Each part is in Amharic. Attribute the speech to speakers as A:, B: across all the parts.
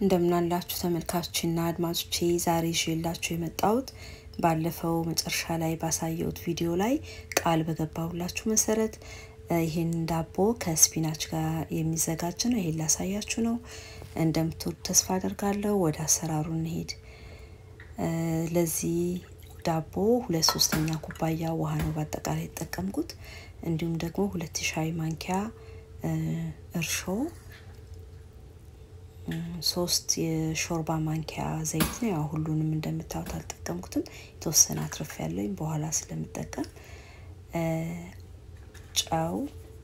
A: እንደምናላችሁ ተመልካቾችና አድማጮቼ ዛሬ ይዤላችሁ የመጣሁት ባለፈው መጨረሻ ላይ ባሳየሁት ቪዲዮ ላይ ቃል በገባሁላችሁ መሰረት ይህን ዳቦ ከስፒናች ጋር የሚዘጋጅ ነው። ይሄን ላሳያችሁ ነው። እንደምትወዱ ተስፋ አደርጋለሁ። ወደ አሰራሩ እንሄድ። ለዚህ ዳቦ ሁለት ሶስተኛ ኩባያ ውሃ ነው በአጠቃላይ የተጠቀምኩት። እንዲሁም ደግሞ ሁለት ሻይ ማንኪያ እርሾ ሶስት የሾርባ ማንኪያ ዘይት ነው። ያው ሁሉንም እንደምታዩት አልጠቀምኩትም። የተወሰነ አትርፍ ያለኝ በኋላ ስለምጠቀም ጨው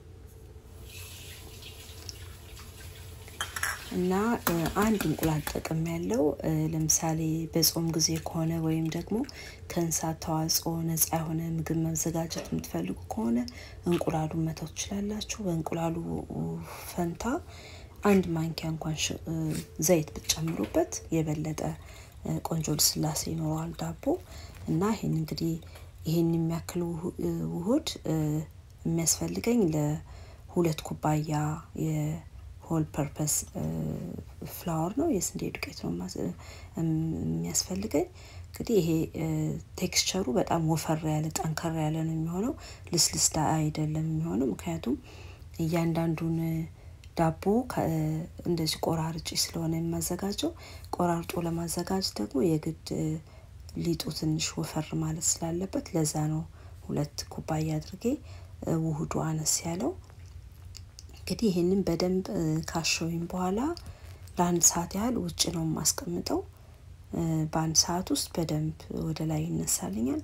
A: እና አንድ እንቁላል ጠቅም ያለው ለምሳሌ በጾም ጊዜ ከሆነ ወይም ደግሞ ከእንስሳት ተዋጽኦ ነጻ የሆነ ምግብ መዘጋጀት የምትፈልጉ ከሆነ እንቁላሉን መተው ትችላላችሁ። በእንቁላሉ ፈንታ አንድ ማንኪያ እንኳን ዘይት ብትጨምሩበት የበለጠ ቆንጆ ልስላሴ ይኖረዋል ዳቦ እና ይህን እንግዲህ ይህን የሚያክል ውህድ የሚያስፈልገኝ ለሁለት ኩባያ የሆል ፐርፐስ ፍላወር ነው፣ የስንዴ ዱቄት ነው የሚያስፈልገኝ። እንግዲህ ይሄ ቴክስቸሩ በጣም ወፈር ያለ ጠንከር ያለ ነው የሚሆነው፣ ልስልስ አይደለም የሚሆነው ምክንያቱም እያንዳንዱን ዳቦ እንደዚህ ቆራርጬ ስለሆነ የማዘጋጀው ቆራርጦ ለማዘጋጀት ደግሞ የግድ ሊጡ ትንሽ ወፈር ማለት ስላለበት ለዛ ነው ሁለት ኩባያ አድርጌ ውህዱ አነስ ያለው። እንግዲህ ይህንን በደንብ ካሸውኝ በኋላ ለአንድ ሰዓት ያህል ውጭ ነው የማስቀምጠው። በአንድ ሰዓት ውስጥ በደንብ ወደ ላይ ይነሳልኛል።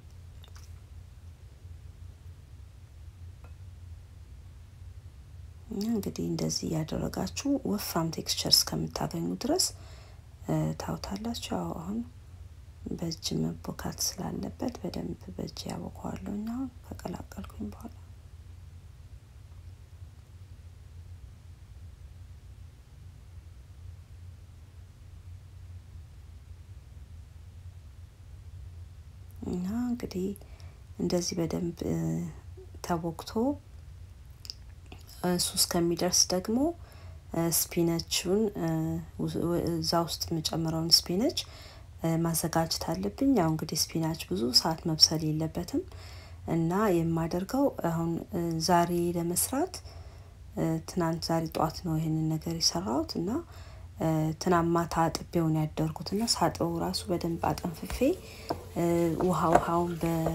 A: እንግዲህ እንደዚህ እያደረጋችሁ ወፍራም ቴክስቸር እስከምታገኙ ድረስ ታውታላችሁ። ያው አሁን በእጅ መቦካት ስላለበት በደንብ በእጅ ያቦከዋለሁ እና አሁን ከቀላቀልኩኝ በኋላ እና እንግዲህ እንደዚህ በደንብ ተቦክቶ እሱ እስከሚደርስ ደግሞ ስፒነቹን እዛ ውስጥ የምጨምረውን ስፒነች ማዘጋጀት አለብኝ። ያው እንግዲህ ስፒናች ብዙ ሰዓት መብሰል የለበትም እና የማደርገው አሁን ዛሬ ለመስራት ትናንት ዛሬ ጠዋት ነው ይሄንን ነገር የሰራሁት እና ትናንት ማታ አጥቤውን ያደርጉት እና ሳጥበው ራሱ በደንብ አጠንፍፌ ውሃ ውሃውን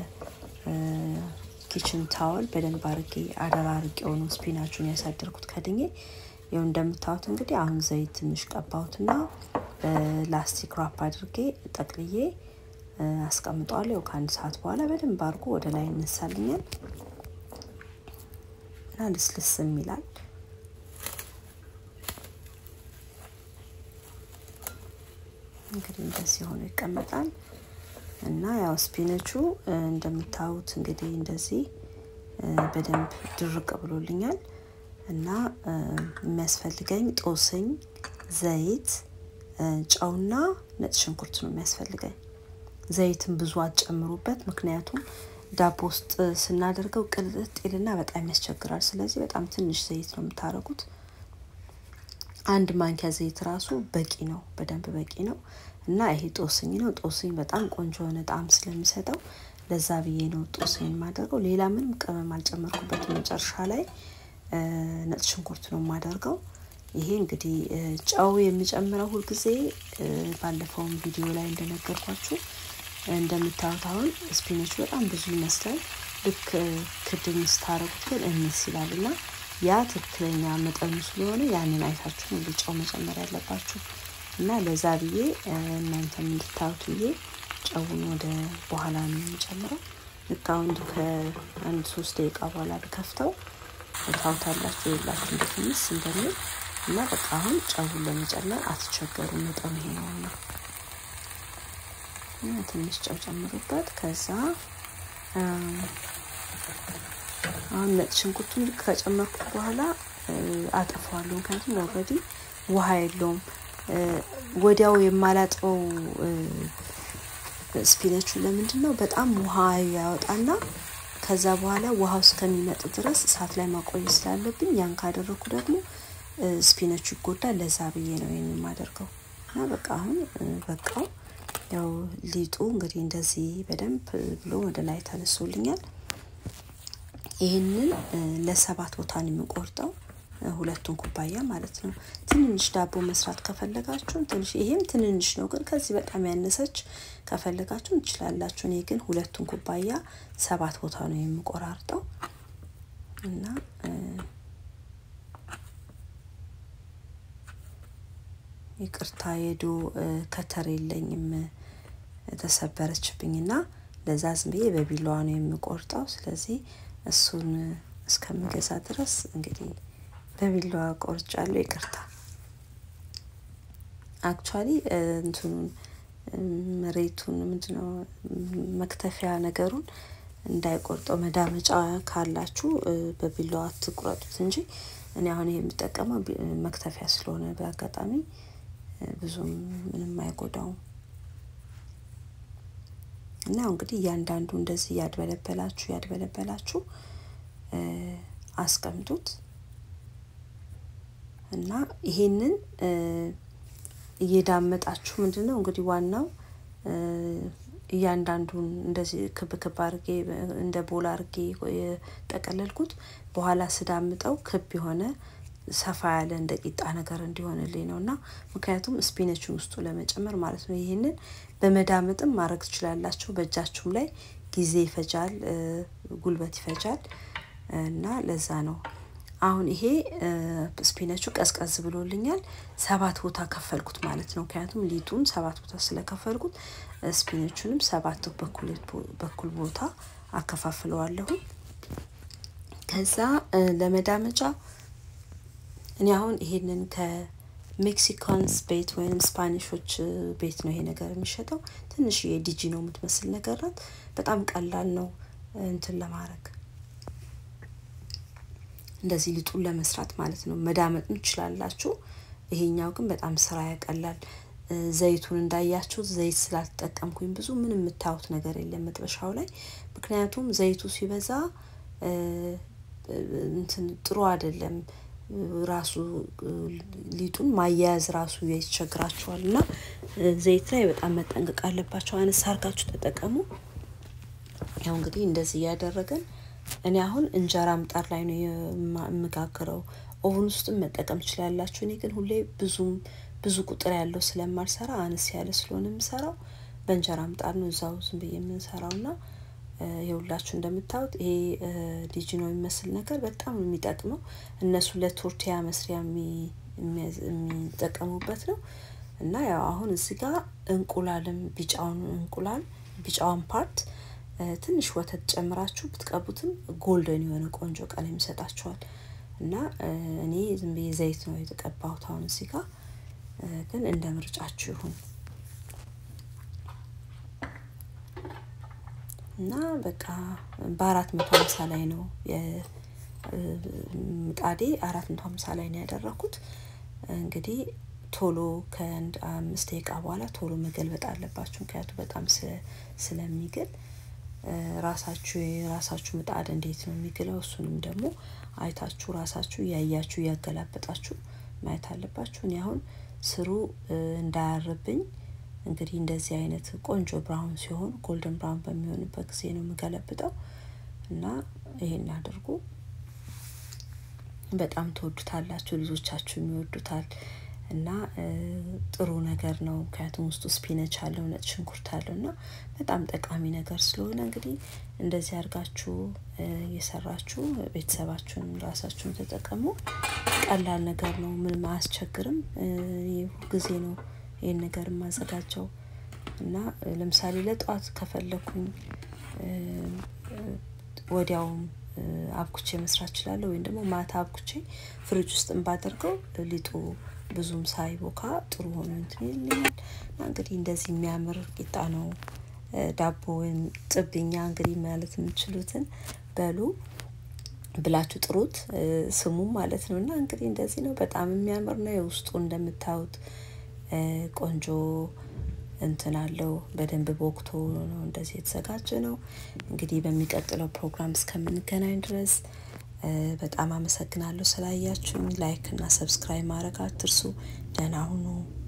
A: በኪችን ታወል በደንብ አርጌ አደራ አርጌው ነው ስፒናቹን ያሳደርኩት ከድኜ። ይኸው እንደምታዩት እንግዲህ አሁን ዘይት ትንሽ ቀባሁትና ላስቲክ ራፕ አድርጌ ጠቅልዬ አስቀምጠዋለሁ። ከአንድ ሰዓት በኋላ በደንብ አድርጎ ወደ ላይ ይነሳልኛል እና ልስልስም ይላል። እንግዲህ እንደዚህ ሆኖ ይቀመጣል እና ያው ስፒነቹ እንደምታዩት እንግዲህ እንደዚህ በደንብ ድርቅ ብሎልኛል እና የሚያስፈልገኝ ጦስኝ፣ ዘይት፣ ጨውና ነጭ ሽንኩርት ነው የሚያስፈልገኝ። ዘይትን ብዙ አትጨምሩበት፣ ምክንያቱም ዳቦ ውስጥ ስናደርገው ቅልጥ ይልና በጣም ያስቸግራል። ስለዚህ በጣም ትንሽ ዘይት ነው የምታደርጉት። አንድ ማንኪያ ዘይት ራሱ በቂ ነው፣ በደንብ በቂ ነው። እና ይሄ ጦስኝ ነው። ጦስኝ በጣም ቆንጆ የሆነ ጣዕም ስለሚሰጠው ለዛ ብዬ ነው ጦስኝ የማደርገው። ሌላ ምንም ቅመም አልጨመርኩበትም። መጨረሻ ላይ ነጭ ሽንኩርት ነው የማደርገው። ይሄ እንግዲህ ጨው የሚጨምረው ሁልጊዜ ባለፈውም ቪዲዮ ላይ እንደነገርኳችሁ እንደምታዩት አሁን ስፒኖቹ በጣም ብዙ ይመስላል። ልክ ክድን ስታረጉት ግን እንስ ይላል እና ያ ትክክለኛ መጠኑ ስለሆነ ያንን አይታችሁ ነው ጨው መጨመር ያለባችሁ እና ለዛ ብዬ እናንተም እንድታዩት ብዬ ጨውን ወደ በኋላ ነው የምጨምረው። ልክ አሁን ከአንድ ሶስት ደቂቃ በኋላ ብከፍተው ታውታላችሁ የላችሁ እንዴት ምስ እንደሚል እና በቃ አሁን ጨውን ለመጨመር አትቸገሩ። መጠኑ ይሄ ነውና ትንሽ ጨው ጨምሩበት። ከዛ አሁን ነጭ ሽንኩርቱን ልክ ከጨመርኩት በኋላ አጠፋዋለሁ። ምክንያቱም ኦልሬዲ ውሃ የለውም። ወዲያው የማላጥበው ስፒነቹ ለምንድን ነው? በጣም ውሃ ያወጣና ከዛ በኋላ ውሃው እስከሚመጥ ድረስ እሳት ላይ ማቆየት ስላለብኝ ያን ካደረኩ ደግሞ ስፒነቹ ይጎዳል። ለዛ ብዬ ነው ይህን የማደርገው እና በቃ አሁን በቃው። ያው ሊጡ እንግዲህ እንደዚህ በደንብ ብሎ ወደ ላይ ተነሶልኛል። ይህንን ለሰባት ቦታ ነው የምቆርጠው ሁለቱን ኩባያ ማለት ነው። ትንንሽ ዳቦ መስራት ከፈለጋችሁ ትንሽ ይሄም ትንንሽ ነው፣ ግን ከዚህ በጣም ያነሰች ከፈለጋችሁ እንችላላችሁ። እኔ ግን ሁለቱን ኩባያ ሰባት ቦታ ነው የምቆራርጠው እና ይቅርታ የዶ ከተር የለኝም ተሰበረችብኝና ለዛ ዝም ብዬ በቢላዋ ነው የምቆርጠው። ስለዚህ እሱን እስከምገዛ ድረስ እንግዲህ በቢላዋ ቆርጫለሁ። ይቅርታ አክቹዋሊ እንትኑን መሬቱን ምንድነው መክተፊያ ነገሩን እንዳይቆርጠው መዳመጫ ካላችሁ በቢላዋ አትቁረጡት እንጂ እኔ አሁን የምጠቀመው መክተፊያ ስለሆነ በአጋጣሚ ብዙም ምንም አይጎዳውም። እና እንግዲህ እያንዳንዱ እንደዚህ እያድበለበላችሁ እያድበለበላችሁ አስቀምጡት እና ይሄንን እየዳመጣችሁ ምንድን ነው እንግዲህ ዋናው እያንዳንዱን እንደዚህ ክብ ክብ አርጌ እንደ ቦል አርጌ የጠቀለልኩት በኋላ ስዳምጠው ክብ የሆነ ሰፋ ያለ እንደ ቂጣ ነገር እንዲሆንልኝ ነው እና ምክንያቱም ስፒነችን ውስጡ ለመጨመር ማለት ነው። ይህንን በመዳመጥም ማድረግ ትችላላችሁ። በእጃችሁም ላይ ጊዜ ይፈጃል፣ ጉልበት ይፈጃል እና ለዛ ነው አሁን ይሄ ስፒነቹ ቀዝቀዝ ብሎልኛል። ሰባት ቦታ ከፈልኩት ማለት ነው። ምክንያቱም ሊጡን ሰባት ቦታ ስለከፈልኩት ስፒነቹንም ሰባት በኩል ቦታ አከፋፍለዋለሁ። ከዛ ለመዳመጫ እኔ አሁን ይሄንን ከሜክሲካንስ ቤት ወይም ስፓኒሾች ቤት ነው ይሄ ነገር የሚሸጠው። ትንሽ የዲጂ ነው የምትመስል ነገር ናት። በጣም ቀላል ነው እንትን ለማድረግ እንደዚህ ሊጡን ለመስራት ማለት ነው። መዳመጥ ትችላላችሁ። ይሄኛው ግን በጣም ስራ ያቀላል። ዘይቱን እንዳያችሁት ዘይት ስላልተጠቀምኩኝ ብዙ ምንም የምታዩት ነገር የለም መጥበሻው ላይ ምክንያቱም ዘይቱ ሲበዛ እንትን ጥሩ አይደለም። ራሱ ሊጡን ማያያዝ ራሱ ያስቸግራችኋል እና ዘይት ላይ በጣም መጠንቀቅ አለባቸው። አነስ አርጋችሁ ተጠቀሙ። ያው እንግዲህ እንደዚህ እያደረገን እኔ አሁን እንጀራ ምጣድ ላይ ነው የምጋግረው። ኦቨን ውስጥም መጠቀም ትችላላችሁ። እኔ ግን ሁሌ ብዙም ብዙ ቁጥር ያለው ስለማልሰራ አነስ ያለ ስለሆነ የምሰራው በእንጀራ ምጣድ ነው እዛው ዝም ብዬ የምንሰራው እና የሁላችሁ እንደምታዩት ይሄ ዲጂ ነው የሚመስል ነገር በጣም ነው የሚጠቅመው። እነሱ ለቶርቲያ መስሪያ የሚጠቀሙበት ነው እና ያው አሁን እዚህ ጋር እንቁላልም ቢጫውን እንቁላል ቢጫውን ፓርት ትንሽ ወተት ጨምራችሁ ብትቀቡትም ጎልደን የሆነ ቆንጆ ቀለም ይሰጣችኋል። እና እኔ ዝም ብዬ ዘይት ነው የተቀባሁት አሁን እዚህ ጋር ግን እንደ ምርጫችሁ ይሁን። እና በቃ በአራት መቶ ሀምሳ ላይ ነው ምጣዴ አራት መቶ ሀምሳ ላይ ነው ያደረኩት። እንግዲህ ቶሎ ከአንድ አምስት ደቂቃ በኋላ ቶሎ መገልበጥ አለባችሁ። ምክንያቱም በጣም ስለሚግል ራሳችሁ የራሳችሁ ምጣድ እንዴት ነው የሚግለው እሱንም ደግሞ አይታችሁ ራሳችሁ እያያችሁ እያገላበጣችሁ ማየት አለባችሁ። እኔ አሁን ስሩ እንዳያርብኝ እንግዲህ እንደዚህ አይነት ቆንጆ ብራውን ሲሆን ጎልደን ብራውን በሚሆንበት ጊዜ ነው የምገለብጠው እና ይሄን አድርጉ። በጣም ትወዱታላችሁ፣ ልጆቻችሁም ይወዱታል እና ጥሩ ነገር ነው። ምክንያቱም ውስጡ ስፒነች አለው፣ ነጭ ሽንኩርት አለው እና በጣም ጠቃሚ ነገር ስለሆነ እንግዲህ እንደዚህ አድርጋችሁ እየሰራችሁ ቤተሰባችሁን ራሳችሁን ተጠቀሙ። ቀላል ነገር ነው፣ ምንም አያስቸግርም። ጊዜ ነው ይህን ነገር የማዘጋጀው እና ለምሳሌ ለጠዋት ከፈለኩኝ ወዲያውም አብኩቼ መስራት እችላለሁ። ወይም ደግሞ ማታ አብኩቼ ፍሪጅ ውስጥ ባደርገው ሊጡ ብዙም ሳይቦካ ጥሩ ሆኖ እንትን ይልኛል እና እንግዲህ እንደዚህ የሚያምር ቂጣ ነው። ዳቦ ወይም ጥብኛ እንግዲህ ማለት የምችሉትን በሉ ብላችሁ ጥሩት ስሙ ማለት ነው። እና እንግዲህ እንደዚህ ነው። በጣም የሚያምር ነው። የውስጡ እንደምታዩት ቆንጆ እንትን አለው። በደንብ ቦክቶ ነው እንደዚህ የተዘጋጀ ነው። እንግዲህ በሚቀጥለው ፕሮግራም እስከምንገናኝ ድረስ በጣም አመሰግናለሁ ስላያችሁኝ። ላይክ እና ሰብስክራይብ ማድረግ አትርሱ። ደህና ሁኑ።